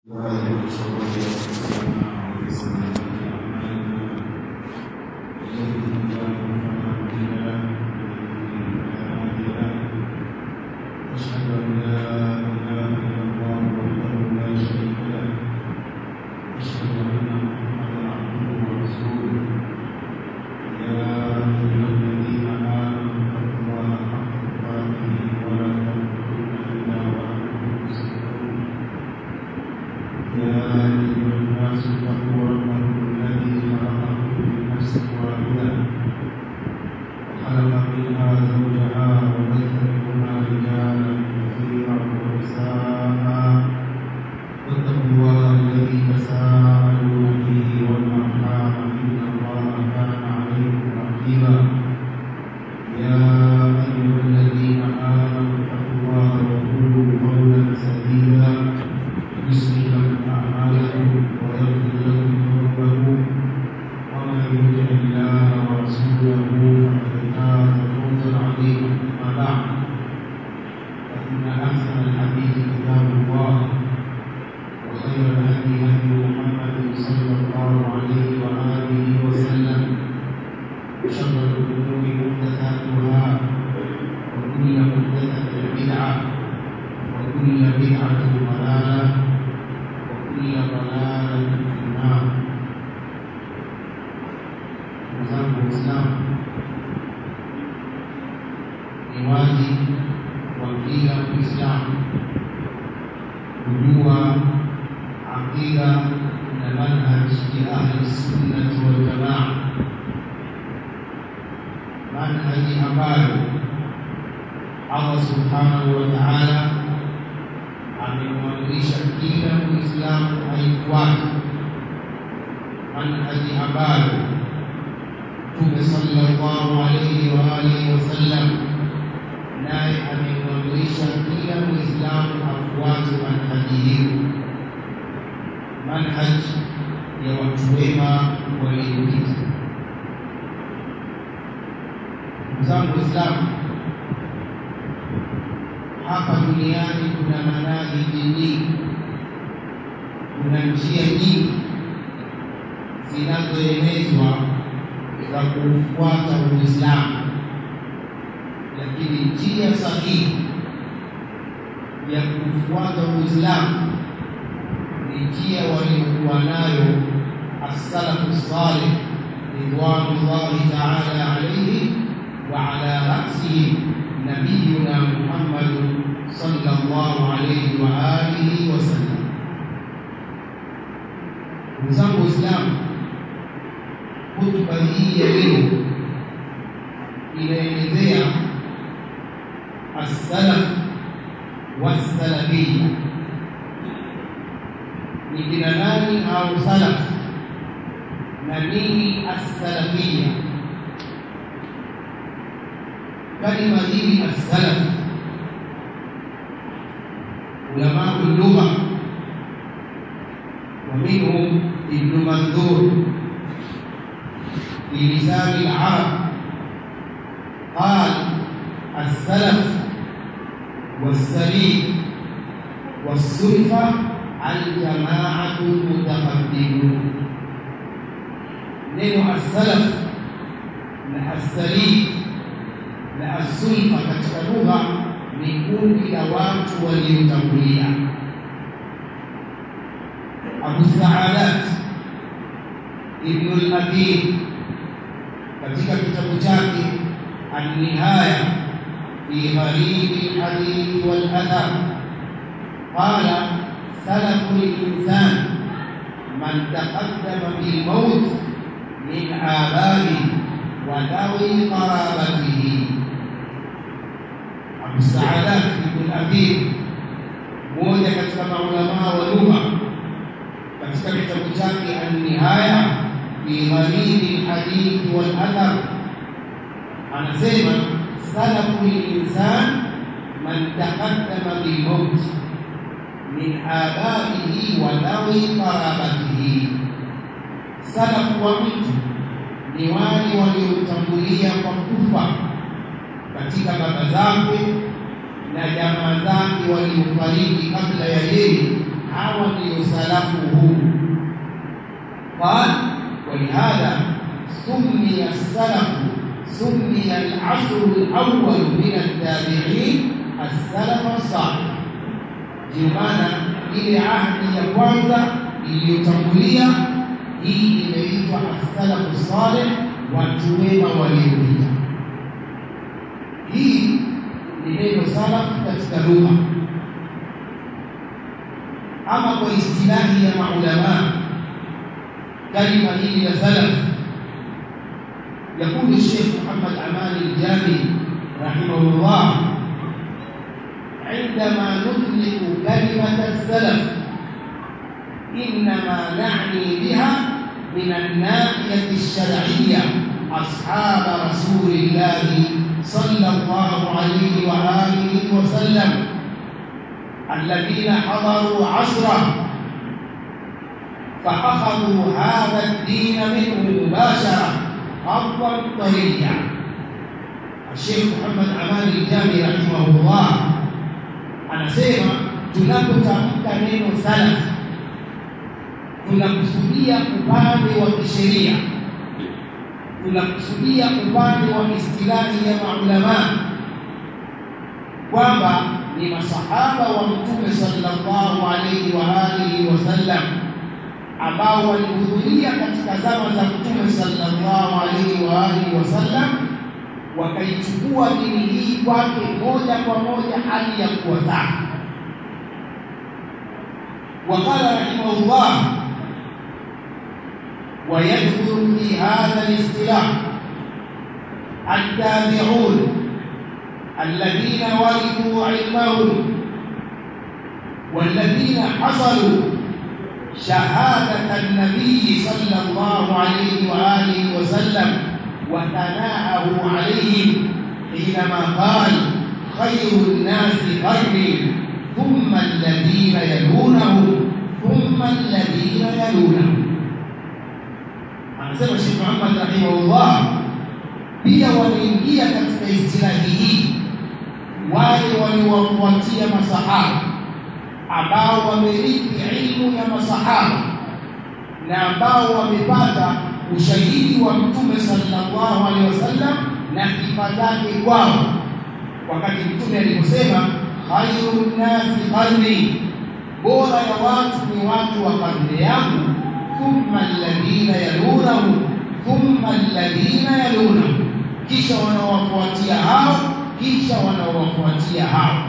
katika baba zake na jamaa zake waliofariki kabla ya yeye, hawa ndio قال ولهذا سمي السلف سمي العصر الأول من التابعين السلف الصالح ndio maana ile ahdi ya kwanza iliyotangulia hii imeitwa as-salafu salih watu wema waliopita hii ni neno salaf katika lugha ama kwa istilahi ya maulama kalima hili la salaf يقول الشيخ محمد أمان الجامي رحمه الله عندما نطلق كلمة السلف إنما نعني بها من الناحية الشرعية أصحاب رسول الله صلى الله عليه وآله وسلم الذين حضروا عصره فأخذوا هذا الدين منه مباشرة حظا طريا الشيخ محمد أمان الجامي رحمه الله anasema tunapotamka neno salaf tunakusudia upande wa kisheria tunakusudia upande wa istilahi ya maulama kwamba ni masahaba wa mtume sallallahu alaihi wa alihi wasallam ambao walihudhuria katika zama za mtume sallallahu alaihi wa alihi wasallam wakaichukua dini hii kwake moja kwa moja hali ya kuwa safi وقال رحمه الله ويدخل في هذا الاصطلاح التابعون الذين ورثوا علمهم والذين حصلوا شهادة النبي صلى الله عليه وآله وسلم وثناءه عليهم حينما قال خير الناس قرني ثم الذين يلونهم ثم الذين يلونهم anasema Sheikh Muhammad rahimahullah pia waliingia katika istilahi hii wale waliowafuatia masahaba ambao wamerithi ilmu ya masahaba na ambao wamepata ushahidi wa Mtume sallallahu alaihi wasallam na sifa zake kwao, wakati Mtume aliposema khairun nasi qarni, bora ya watu ni watu wa karne yangu, thumma alladhina yalunahu, thumma alladhina yalunahu, kisha wanaowafuatia hao, kisha wanaowafuatia hao.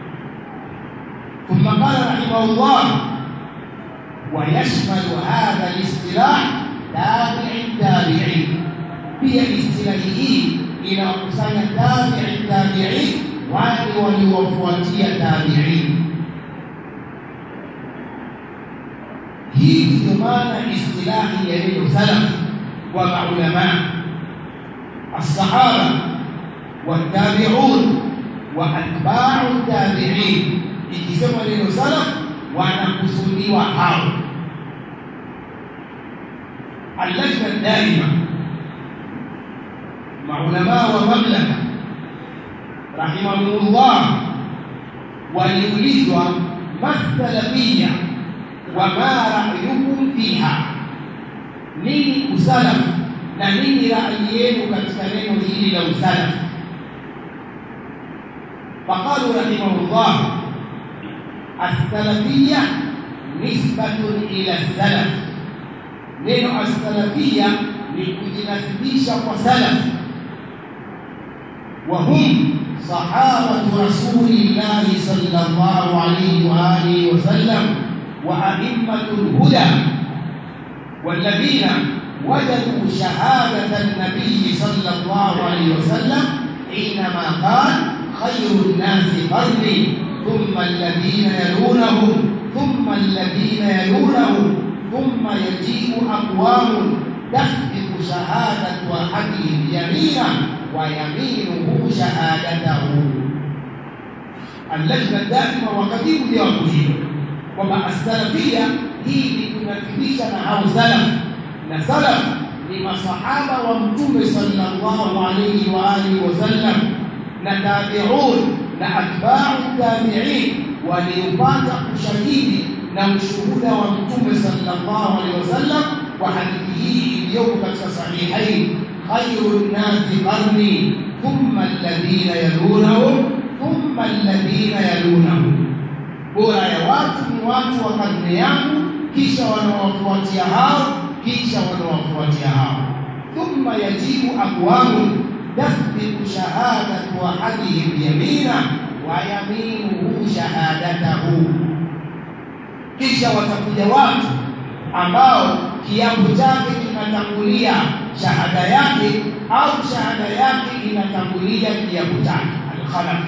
ثم قال رحمه الله ويشمل هذا الاصطلاح تابع التابعين pia istilahi hii inawakusanya tabi'i tabi'in wale waliowafuatia tabi'in hii ndio maana istilahi ya neno salaf wa maulama الصحابة والتابعون وأتباع التابعين ikisema neno salaf wanakusudiwa hao اللجنة الدائمة مع علماء ومملكة رحمهم الله waliulizwa masalafia wama ra'yukum fiha, nini usalafu na nini rai yenu katika neno hili la usalafu? Faqalu rahimahullah as-salafiyya nisbatun ila salaf, neno as-salafiyya ni kujinasibisha kwa salaf wa hum صحابة رسول الله صلى الله عليه وآله وسلم وأئمة الهدى والذين وجدوا شهادة النبي صلى الله عليه وسلم حينما قال خير الناس قرني ثم الذين يلونهم ثم الذين يلونهم ثم يجيء أقوام تسبق شهادة أحدهم يمينا ويمينه شهادته اللجنة الدائمة وكتيب جواب hilo kwamba as-salafia hii ni kunasibisha na hao salaf na salaf ni masahaba wa mtume sallallahu alayhi wa alihi wasallam na tabi'un na atba'u tabi'in waliopata ushahidi na ushuhuda wa mtume sallallahu alayhi wasallam kwa hadithi hii iliyoko katika sahihain khairu nnasi qarni thumma alladhina yalunahum thumma alladhina yalunahum bora ya watu ni watu wa karne yangu kisha wanawafuatia hao kisha wanawafuatia hao thumma yajibu aqwamu tasbiqu shahadatu ahadihim yamina wa yaminuhu shahadatahu kisha watakuja watu ambao kiapo chake kinatangulia shahada yake au shahada yake inatangulia kiapo chake alkhalaf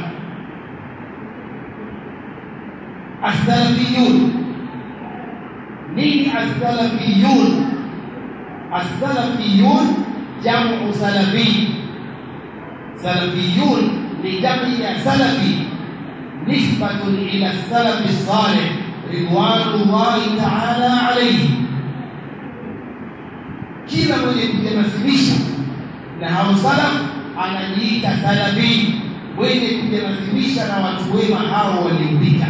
السلفيون نين السلفيون السلفيون جمع سلفي سلفيون لجمع سلفي نسبة إلى السلف الصالح رضوان الله تعالى عليه kila mwenye kujinasibisha na hao salaf anajiita salafi mwenye kujinasibisha na watu wema hao waliopita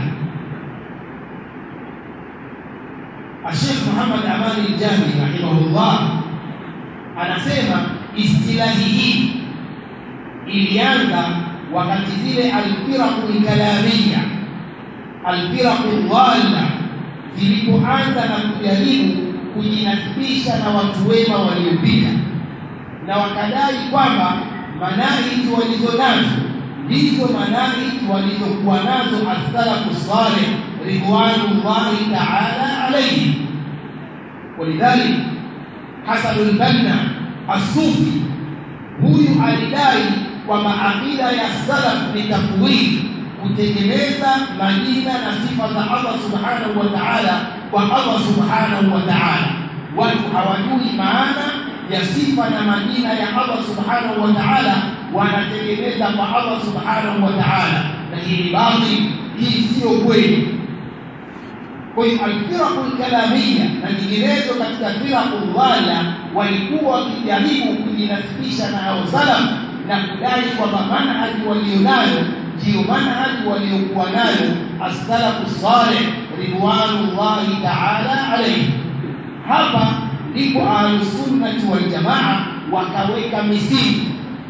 Sheikh Muhammad Amani Jami rahimahullah anasema istilahi hii ilianza wakati zile alfiraqu kalamia alfiraqu dhalla zilipoanza na kujaribu kujinasibisha na watu wema waliopita na wakadai kwamba manahiji walizo nazo ndizo manahiji walizokuwa nazo as-salafu salih ridwanullahi ta'ala alayhi ولذلك حسن البنا الصوفي huyu alidai kwamba aqida ya salaf ni tafwid kutegemeza majina na sifa za Allah subhanahu wa ta'ala kwa Allah subhanahu wa ta'ala watu hawajui maana ya sifa na majina ya Allah subhanahu wa ta'ala wanategemeza kwa Allah subhanahu wa ta'ala na hii ni batil hii sio kweli kwa hiyo alfiraqu alkalamia na nyinginezo katika firaqu dhalla walikuwa wakijaribu kujinasibisha na hao salaf na kudai kwamba manhaji walionayo ndiyo manhaji waliokuwa nayo as-salafu salih ridwanullahi ta'ala alayhi hapa ndipo ahlusunnati waljamaa wakaweka misingi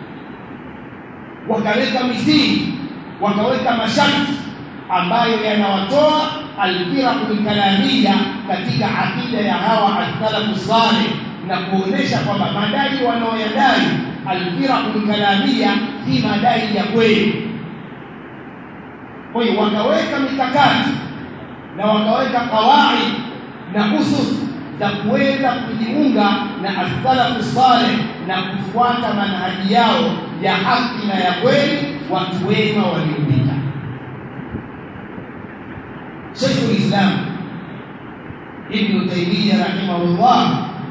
wakaweka misingi wakaweka masharti ambayo yanawatoa alfiraqu kalamia katika akida ya hawa as-salafu salih na kuonesha kwamba madai wanaoyadai alfiraqu kalamia si madai ya kweli kwa hiyo wakaweka mikakati na wakaweka kawaid na usus za kuweza kujiunga na as-salafu salih na kufuata manhaji yao ya haki na ya kweli watu wema waliopita Sheikh al-Islam Ibn Taymiyyah rahimahullah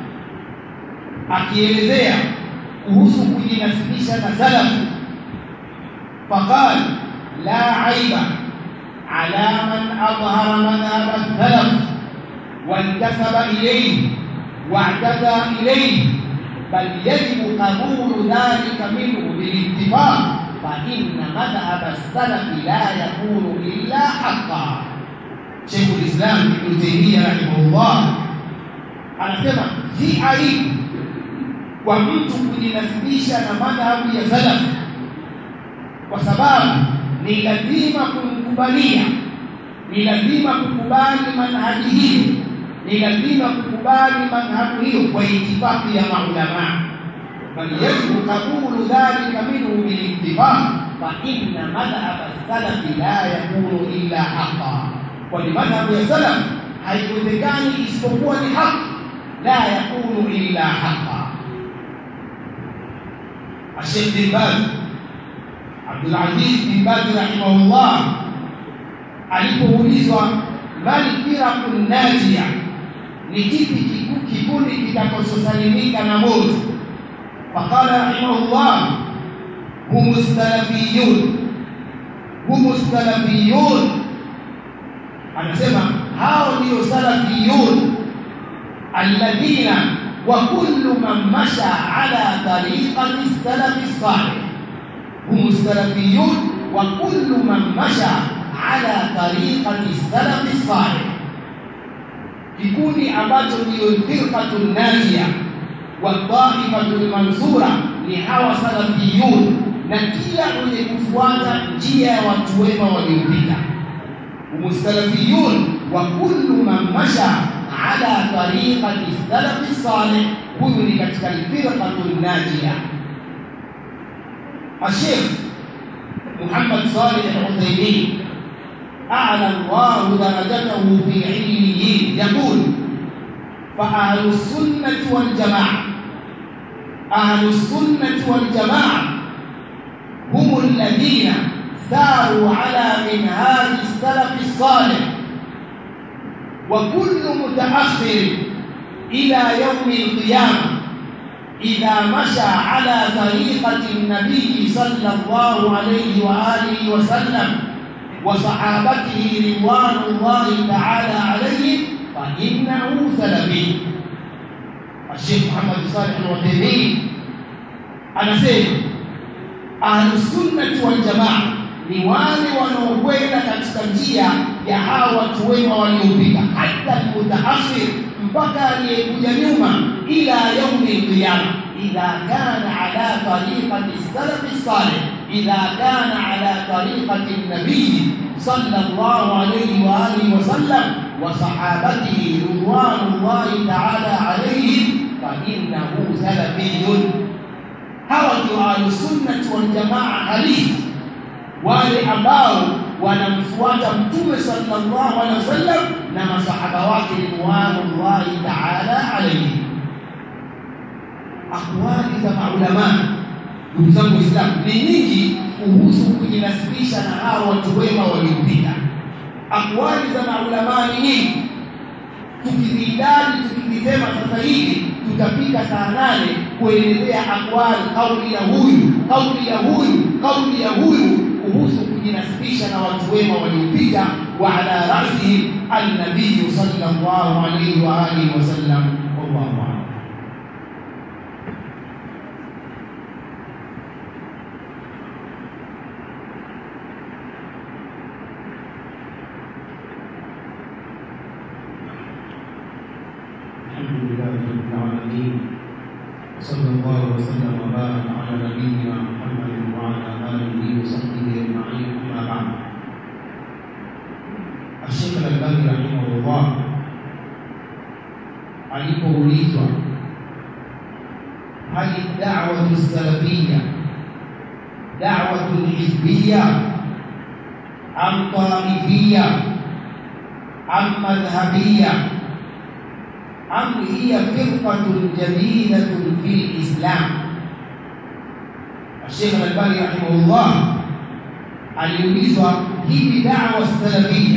akielezea kuhusu kujinasibisha na salaf faqal la aiba ala man adhhara madhhab as-salaf وانتسب إليه واعتدى إليه بل يجب قبول ذلك منه بالاتفاق فإن مذهب السلف لا يكون إلا حقا شيخ الإسلام ابن تيمية رحمه الله anasema si aibu kwa mtu kujinasibisha na madhhabu ya salaf kwa sababu ni lazima kumkubalia ni lazima kukubali manhaji hiyo ni lazima kukubali madhhabu hiyo kwa itifaki ya maulama bal yajibu qabulu dhalika minhu bilittifaq fa inna madhhab as-salaf la yakunu illa haqqan kwani madhhabu ya salaf haiwezekani isipokuwa ni haki la yakunu illa haqqan Sheikh bin Baz Abdul Aziz bin Baz rahimahullah alipoulizwa bali firaqun najia ni kipi kikundi kitakachosalimika na moto faqala rahimahullah hum salafiyun hum salafiyun anasema hao ndio salafiyun alladhina wa kullu man masha ala tariqati salafi salih hum salafiyun wa kullu man masha على طريقة السلف الصالح kikundi ambacho ndiyo firqatun najia wa taifatul mansura ni hawa salafiyun na kila mwenye kufuata njia ya watu wema waliopita umusalafiyun wa kullu man masha ala tariqati salafi salih huyu ni katika firqatun najia الشيخ محمد صالح العثيمين أعلى الله درجته في عليين يقول فأهل السنة والجماعة أهل السنة والجماعة هم الذين ساروا على منهاج السلف الصالح وكل متأخر إلى يوم القيامة إذا مشى على طريقة النبي صلى الله عليه وآله وسلم وصحابته رضوان الله تعالى عليهم فإنه سلفي الشيخ محمد صالح العثيمين anasema ahlusunnati waljamaa ni wale wanaokwenda katika njia ya hawa watu wema waliopita hata almutaakhir mpaka aliyekuja nyuma ila yaumi alqiyama idha kana ala tariqati salafi salih idha kana ala tariqati nabii sallallahu alayhi wa alihi wasallam wa sahabatihi ridwanullahi ta'ala alayhim fa innahu salafiyun hawa ndio ahlusunnati waljamaa halisi wale ambao wanamfuata mtume sallallahu alaihi wasallam na masahaba wake ridwanullahi ta'ala alayhi akwali za maulama ndugu zangu waislamu ni nyingi kuhusu kujinasibisha na hao watu wema waliopita akwali za maulama ni nyingi tukizidadi tukizisema sasa hivi tutafika saa nane kuelezea akwali kauli ya huyu kauli ya huyu kauli ya huyu kuhusu kujinasibisha na watu wema waliopita wa ala rasihim annabiyu sallallahu alayhi wa alihi wasallam wallahu a'lam الحمد لله رب العالمين وصلى الله وسلم وبارك على نبينا محمد وعلى اله وصحبه اجمعين اما بعد الشيخ الالباني رحمه الله alipoulizwa hali da'watu salafiyya da'watu hizbiyya am taifiyya am madhhabiyya أم هي فرقة جديدة في الإسلام الشيخ الألباني رحمه الله aliulizwa hivi dawa salafia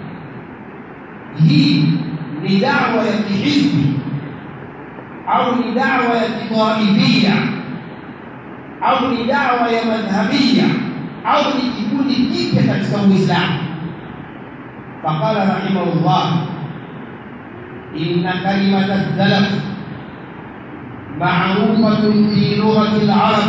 hii ni dawa ya kihizbi au ni dawa ya kitaifia au ni dawa ya madhhabia au ni kikundi kipya katika uislamu faqala rahimahullah إن كلمة السلف معروفة في لغة العرب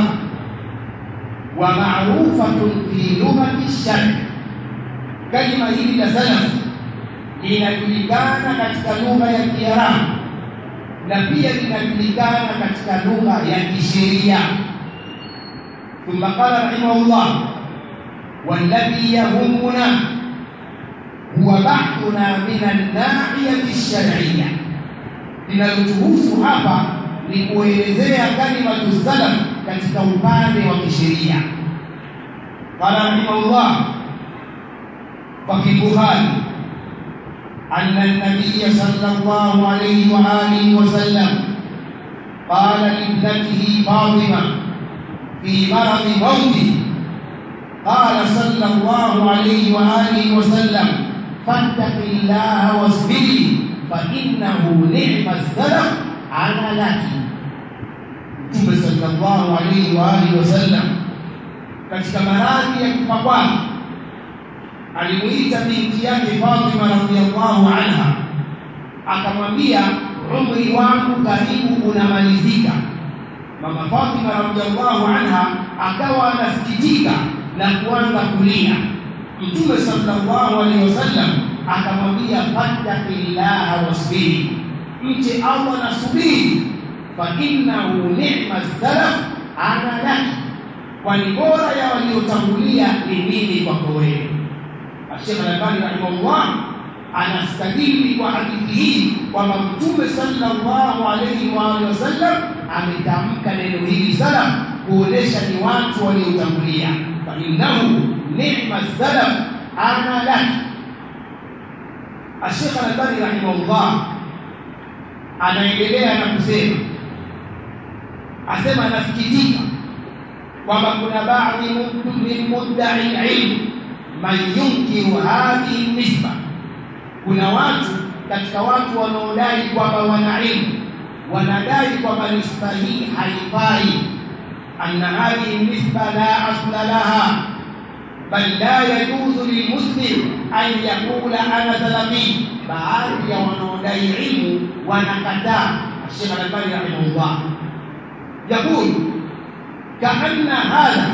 ومعروفة في لغة الشرق كلمة هي سلف linajulikana katika lugha ya Kiarabu na pia linajulikana katika lugha ya kisheria. Thumma qala rahimahullah, walladhi yahumuna huwa bahthuna min an-nahiyati ash-shar'iyya, linalotuhusu hapa ni kuelezea kalimatu salaf katika upande wa kisheria. Qala rahimahullah wa fi Bukhari أن النبي صلى الله عليه وآله وسلم قال لابنته فاطمة في مرض موته قال صلى الله عليه وآله وسلم فاتق الله واصبري فإنه نعم السلف أنا لك Mtume sallallahu alaihi wa alihi wasallam katika maradhi ya kufa kwake alimuita binti yake Fatima radhiallahu anha, akamwambia umri wangu karibu unamalizika. Mama Fatima radhiallahu anha akawa anasikitika na kuanza kulia. Mtume sallallahu alaihi wasallam akamwambia fattaqillaha wasbiri mche Allah na subiri fa innahu ni'ma salaf ana laki kwani bora ya waliotangulia ni nini kwako wewe Sheikh Al-Albani rahimahullah anastadili kwa hadithi hii kwamba Mtume sallallahu alayhi wa alihi wasallam ametamka neno hili salaf kuonesha ni watu waliotangulia fa innahu ni'ma salaf ana laki Sheikh Al-Albani rahimahullah anaendelea na kusema asema nasikitika kwamba kuna baadhi min mudda'i ilm man yunkiru hadhihi nisba kuna watu katika watu wanaodai kwamba wana ilmu wanadai kwamba nisba hii haifai anna hadhihi nisba la asla laha bal la yajuzu lilmuslim an yaqula ana salafi baadhi ya wanaodai ilmu wanakataa Sheikh Al-Albani rahimahullah يقول كأن هذا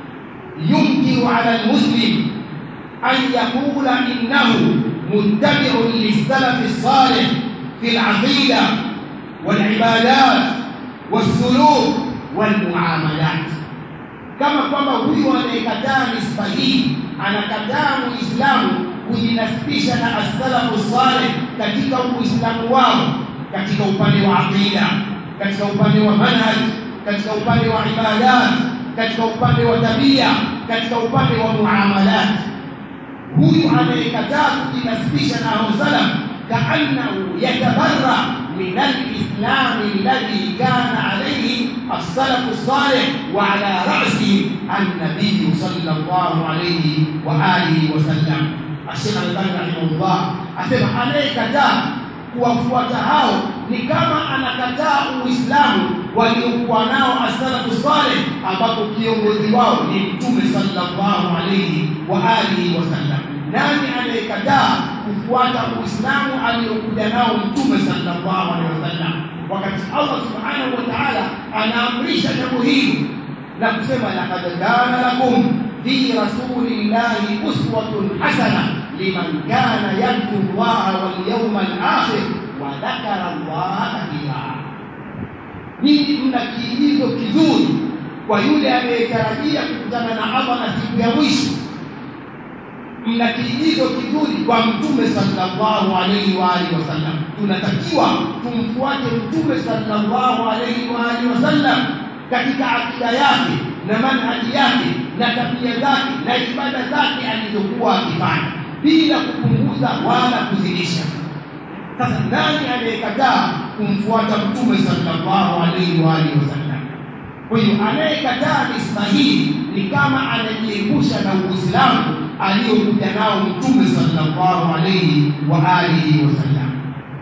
ينكر على المسلم أن يقول إنه متبع للسلف الصالح في العقيدة والعبادات والسلوك والمعاملات kama kwamba huyu anayekataa nisba hii anakataa muislamu kujinasibisha na as-salafu salih katika uislamu wao katika upande wa aqida katika upande wa manhaj katika upande wa ibadat katika upande wa tabia katika upande wa muamalat huyu anayekataa kujinasibisha na hao salaf kaannahu yatabarra min al-islam alladhi kana alayhi as-salaf as-salih wa ala ra'si an-nabiy sallallahu alayhi wa alihi wa sallam Sheikh Al-Albani rahimahullah asema anayekataa kuwafuata hao ni kama anakataa Uislamu waliokuwa nao as-salafu salih ambapo kiongozi wao ni Mtume sallallahu alayhi wa alihi wasallam. Nani anayekataa kufuata Uislamu aliyokuja nao Mtume sallallahu alayhi wasallam, wakati Allah subhanahu wa ta'ala anaamrisha jambo hili na kusema laqad kana lakum fi rasulillahi uswatun hasana liman kana yarju Allah wal yawmal akhir wa dhakara Allah kathira nyinyi mna kiigizo kizuri kwa yule anayetarajia kukutana na Allah na siku ya mwisho. Mna kiigizo kizuri kwa Mtume sallallahu alaihi wa alihi wasallam. Tunatakiwa tumfuate Mtume sallallahu alaihi wa alihi wasallam katika akida yake na manhaji yake na tabia zake na ibada zake alizokuwa akifanya bila kupunguza wala kuzidisha. Sasa nani anayekataa kumfuata Mtume sallallahu alaihi wa alihi wasallam? Kwa hiyo anayekataa nisba hii ni kama anajiepusha na Uislamu aliyokuja nao Mtume sallallahu alaihi wa alihi wasallam.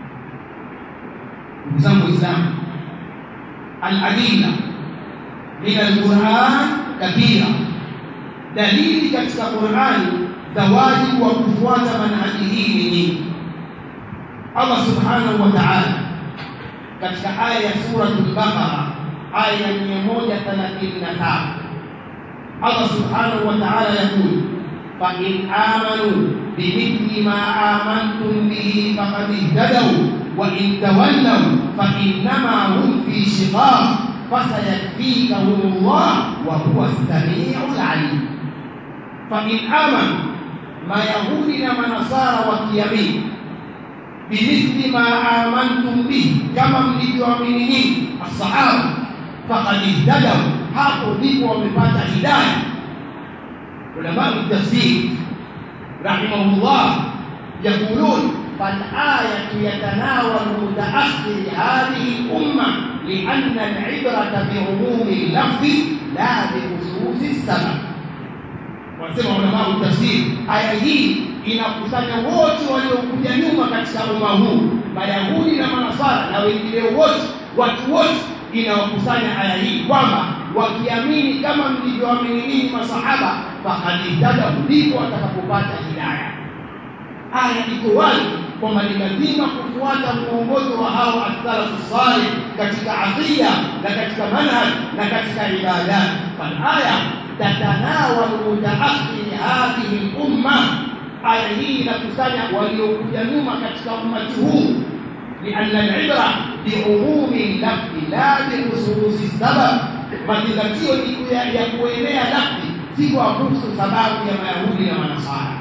Ndugu zangu Waislamu, al-adilla min al-Qur'an kathira, dalili katika Qur'ani za wajibu wa kufuata manhaji hii ni nyingi. Allah subhanahu wa ta'ala katika aya ya suratul Baqara aya ya 137 Allah subhanahu wa ta'ala yakul fa in amanu bimithli ma amantum bihi faqad ihtadaw wa in tawallaw fa innama hum fi shiqaq fasayakfikahum Allah wa huwa as-sami'ul 'alim fa in amanu mayahudi na manasara wakiamini bimithli ma amantum bihi, kama mlivyoamini nyinyi asahaba, faqad ihtadaw, hapo ndipo wamepata hidayah. Ulama tafsir rahimahullah yaqulun فالآية يتناول متأخر هذه الأمة لأن العبرة بعموم اللفظ لا بخصوص السبب. Wanasema ulama tafsir, aya hii inakusanya wote waliokuja nyuma katika umma huu, Mayahudi na Manasara na wengine wote, watu wote, inawakusanya aya hii kwamba wakiamini kama mlivyoamini ninyi masahaba, faqad ihtadaw, ndipo watakapopata hidayah. Aya iko wazi kwamba ni lazima kufuata mwongozo wa hao as-salafu salih katika aqida na katika manhaj na katika ibadat. Fal aya tatanawalu mutaakhir hadhihi al-umma aya hii inakusanya waliokuja nyuma katika ummati huu lianna alibra biumumi lafzi la bikhususi sabab mazingatio ni ya, ya kuenea lafzi si kwa kuhusu sababu ya mayahudi na manasara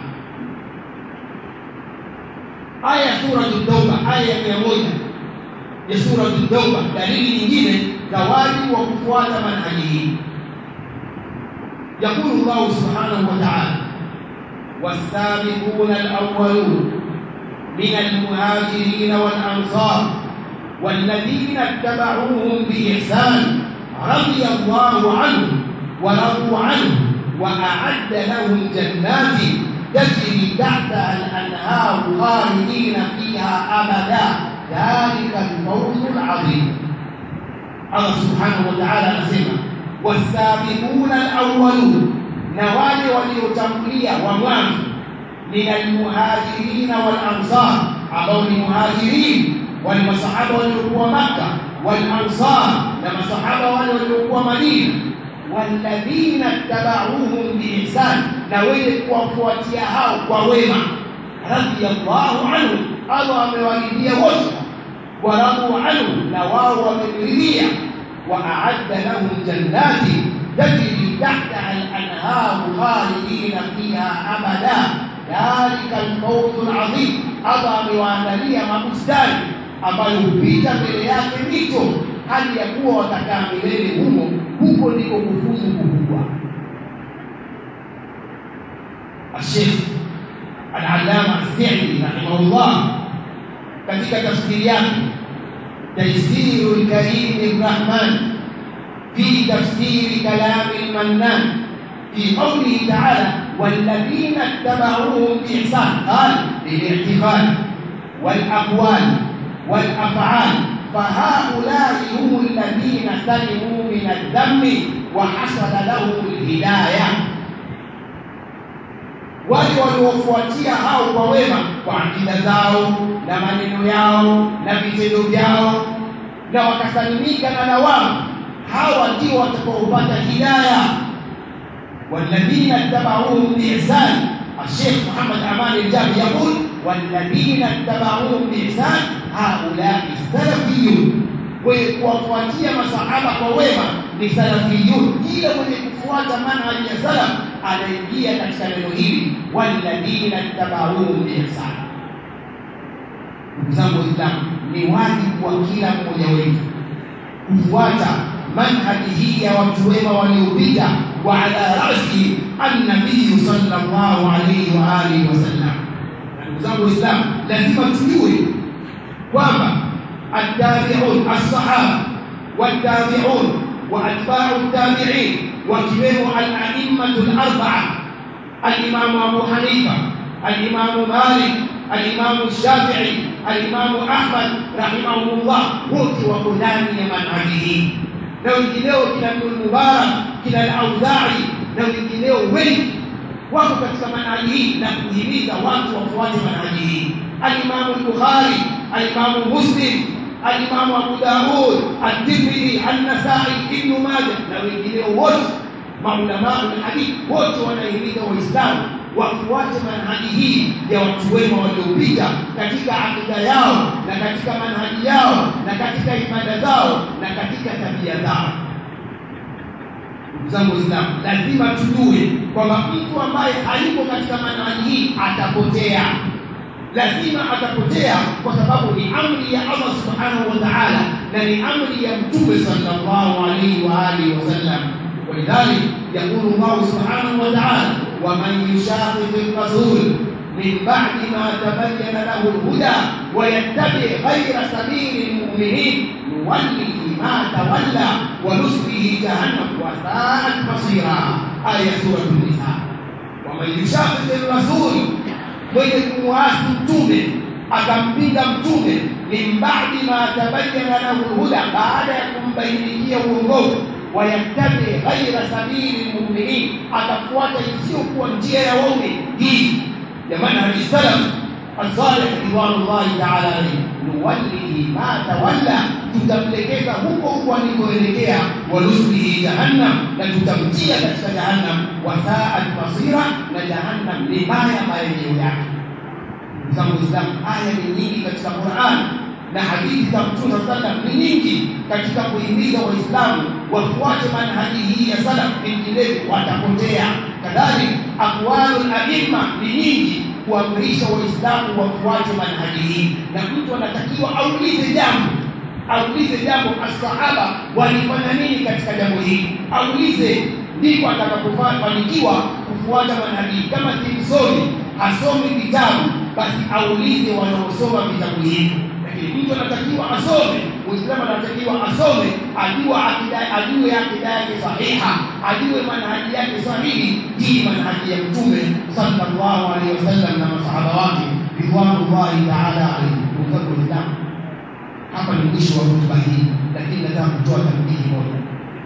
aya ya suratu tauba aya ya mia moja ya suratu tauba dalili nyingine za wajibu wa kufuata manhaji hii يقول الله سبحانه وتعالى والسابقون الأولون من المهاجرين والأنصار والذين اتبعوهم بإحسان رضي الله عنهم ورضوا عنه وأعد لهم جنات تجري تحتها الأنهار خالدين فيها أبدا ذلك الفوز العظيم الله سبحانه وتعالى أسمع والسابقون الأولون نوال وليتمليا ومwanzo من المهاجرين والأنصار ambao ni muhajirin wale masahaba waliokuwa Makka wal-ansar na masahaba wale waliokuwa Madina walladhina tabauhum biihsan na wenye kuwafuatia hao kwa wema radiyallahu anhu Allah amewaridhia wote waradu anhu na wao wameridhia وأعد لهم جنات تجري تحتها الأنهار خالدين فيها أبدا ذلك الفوز العظيم Allah amewaandalia mabustani ambayo hupita mbele yake mito hali ya kuwa watakaa milele humo. Huko ndiko kufuzu kukubwa. Ashekh Al-Allama As-Sa'di rahimahullah katika tafsiri yake تيسير الكريم الرحمن في تفسير كلام المنان في قوله تعالى والذين اتبعوهم بإحسان قال بالاعتقاد والأقوال والأفعال فهؤلاء هم الذين سلموا من الذم وحصل لهم الهداية wale waliofuatia hao kwa wema kwa akida zao na maneno yao na vitendo vyao na wakasalimika na lawama hawa ndio watakaopata hidaya walladhina tabauhum biihsan الشيخ محمد أمان الجابر يقول والذين اتبعوهم بإحسان هؤلاء السلفيون kuwafuatia masahaba kwa wema ni salafiyun kila mwenye kufuata manhaji ya salaf anaingia katika neno hili walladhina tabauhum biihsan ndugu zangu waislamu ni wajibu wa kila mmoja wetu kufuata manhaji hii ya watu wema waliopita wa ala rasi annabiyu sallallahu alayhi wa alihi wasallam ndugu zangu waislamu lazima tujue kwamba التابعون الصحابة والتابعون وأتباع التابعين وكبروا الأئمة الأربعة الإمام أبو حنيفة الإمام مالك الإمام الشافعي الإمام أحمد رحمه الله wote wako ndani ya manhaji hii na wengineo kina Ibn Mubarak kina Al-Auza'i na wengineo wengi wako katika manhaji hii na kuhimiza watu wafuate manhaji hii al-Imam al-Bukhari al-Imam Muslim al-Imam Abu Dawud at-Tirmidhi an-Nasa'i Ibn Majah na wengineo wote maulama wa hadith wote wanahimiza waislamu wafuate manhaji hii ya watu wema waliopita katika akida yao na katika manhaji yao na katika ibada zao na katika tabia zao ndugu zangu waislamu lazima tujue kwamba mtu ambaye hayuko katika manhaji hii atapotea lazima atapotea kwa sababu ni amri ya Allah subhanahu wa ta'ala na ni amri ya mtume sallallahu alaihi wa alihi wasallam ولذلك يقول الله سبحانه وتعالى ومن يشاقق الرسول من بعد ما تبين له الهدى ويتبع غير سبيل المؤمنين نوله ما تولى ونصله جهنم وساءت مصيرا آية سورة النساء ومن يشاقق الرسول mwenye kumwasi mtume akampinga mtume min ba'di ma tabayyana lahu huda baada ya kumbainikia uongofu wayattabi ghaira sabili lmuminin atafuata isiyokuwa njia ya waume hii ya manhaji salaf الصالح رضوان الله تعالى عليه nuwallihi ma tawalla, tutamlekeza huko huko alikoelekea, wa nuslihi jahannam, na tutamtia katika jahannam, wa saat masira, na jahannam ni mbaya marejeo yake. Ndugu zangu Waislamu, aya ni nyingi katika Qur'an na hadithi za Mtume sallam ni nyingi katika kuhimiza Waislamu wafuate manhaji hii ya salaf, vinginevyo watapotea. Kadhalika aqwalul aimma ni nyingi kuamrisha Waislamu wafuate manhaji hii, na mtu anatakiwa aulize jambo aulize jambo, asahaba walifanya nini katika jambo hili, aulize ndipo atakapofanikiwa kufuata manhaji. Kama si msomi hasomi vitabu, basi aulize wanaosoma vitabu hivi lakini mtu anatakiwa asome, Muislamu anatakiwa asome, ajua akida, ajue akida yake sahiha, ajue manhaji yake sahihi. Hii manhaji ya Mtume sallallahu alaihi wasallam na masahaba wake ridwanullahi taala alaihim. Ndugu zangu Waislamu, hapa ni mwisho wa hutuba hii, lakini nataka kutoa tambihi moja.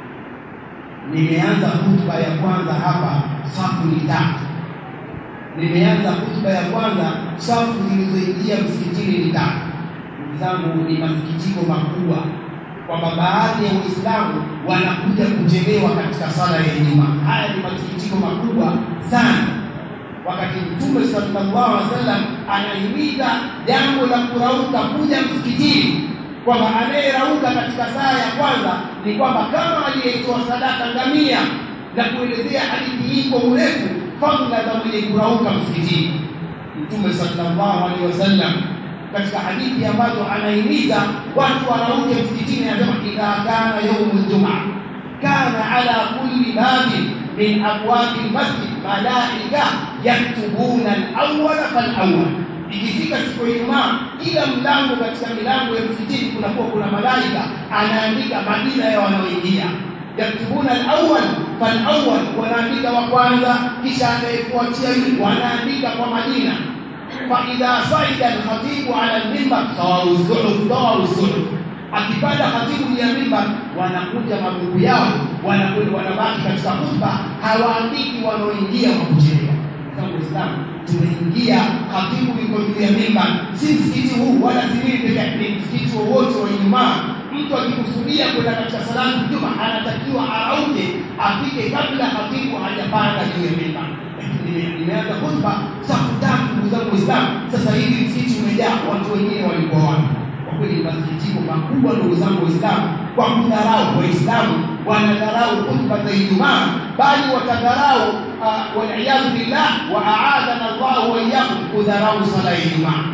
Nimeanza hutuba ya kwanza hapa, safu ni tatu. Nimeanza hutuba ya kwanza, safu zilizoingia msikitini ni tatu zangu ni masikitiko makubwa kwamba baadhi ya Waislamu wanakuja kuchelewa katika sala ya Ijumaa. Haya ni masikitiko makubwa sana, wakati Mtume sallallahu alaihi wasallam anahimiza jambo la kurauka kuja msikitini, kwamba anayerauka katika saa ya kwanza ni kwamba kama aliyetoa sadaka ngamia, na kuelezea hadithi hii kwa urefu, fadhila za mwenye kurauka msikitini. Mtume sallallahu alaihi wasallam katika hadithi ambazo anahimiza watu warauke msikitini, anasema idha kana yaumul jumaa kana ala kulli babin min abwabi lmasjid malaika yaktubuna alawala falawal, ikifika siku ya Ijumaa, kila mlango katika milango ya msikitini kunakuwa kuna malaika anaandika majina ya wanaoingia yaktubuna alawal falawal, wanaandika wa kwanza, kisha anayefuatia yule, wanaandika kwa majina faidha saida alkhatibu ala lmimbar sawaru suhuf sawaru suhuf, akipanda khatibu ya mimbar, wanakuja magugu yao, wanakwenda wanabaki katika khutba, hawaandiki wanaoingia kwa kuchelewa. Kama Uislamu tumeingia, khatibu yuko juu ya mimbar, si msikiti huu wala si mimi peke yake, ni msikiti wowote wa Ijumaa. Mtu akikusudia kwenda katika salatu juma, anatakiwa arauke, afike kabla khatibu hajapanda juu ya mimbar nimeanza khutba safu tatu, ndugu zangu Waislamu. Sasa hivi msikiti umejaa, watu wengine walikuwa wapi? Kwa kweli ni masikitiko makubwa, ndugu zangu Waislamu, kwa kudharau Waislamu wanadharau khutba za Ijumaa, bali watadharau waliyadhu billah, wa aadana Allahu wa iyyakum kudharau sala ya Ijumaa.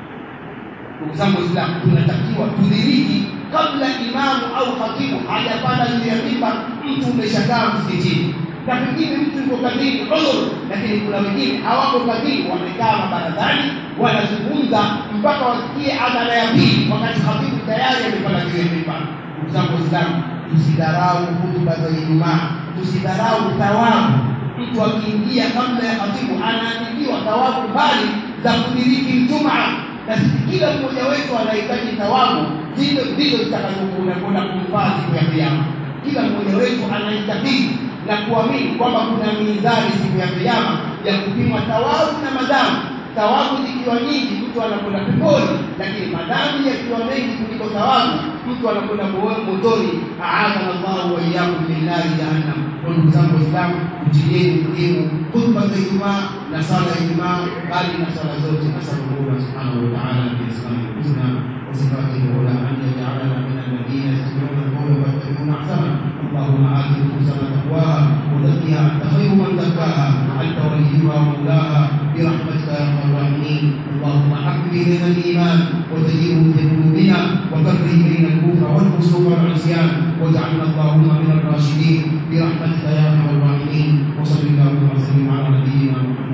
Ndugu zangu Waislamu, tunatakiwa tudhiriki kabla imamu au khatibu hajapanda juu ya mimbar, mtu umeshakaa msikitini na pengine mtu yuko kazini udhur, lakini kuna wengine hawako kazini, wamekaa mabarazani wanazungumza mpaka wasikie adhana ya pili, wakati khatibu tayari amepanda juu ya mimbar. Ndugu zangu Waislamu, tusidharau hutuba za Ijumaa, tusidharau thawabu. Mtu akiingia kabla ya khatibu anaandikiwa thawabu mbali za kudiriki Ijumaa, na sisi kila mmoja wetu anahitaji thawabu zile ndizo zitakazokwenda kumfaa siku ya Kiyama. Kila mmoja wetu anahitaji na kuamini kwamba kuna mizani siku ya Kiyama ya kupimwa thawabu na madhambi. Thawabu zikiwa nyingi, mtu anakwenda peponi, lakini madhambi yakiwa mengi kuliko thawabu, mtu anakwenda motoni. Aadhana Allahu wa iyyakum min nari jahannam. Kwa ndugu zangu Waislamu, mtilieni muhimu khutba za Ijumaa na sala ya Ijumaa, bali na sala zote. Nasalullah subhanahu wa ta'ala biasma'ihi husna wa sifatihi ula an yaj'alana min alladhina yastami'una al-qawla wa yattabi'una ahsana. اللهم آت نفوسنا تقواها وزكها أنت خير من زكاها أنت وليها ومولاها برحمتك يا أرحم الراحمين اللهم حبب إلينا الإيمان وزينه في قلوبنا وكره إلينا الكفر والفسوق والعصيان واجعلنا اللهم من الراشدين برحمتك يا أرحم الراحمين وصل اللهم وسلم على نبينا محمد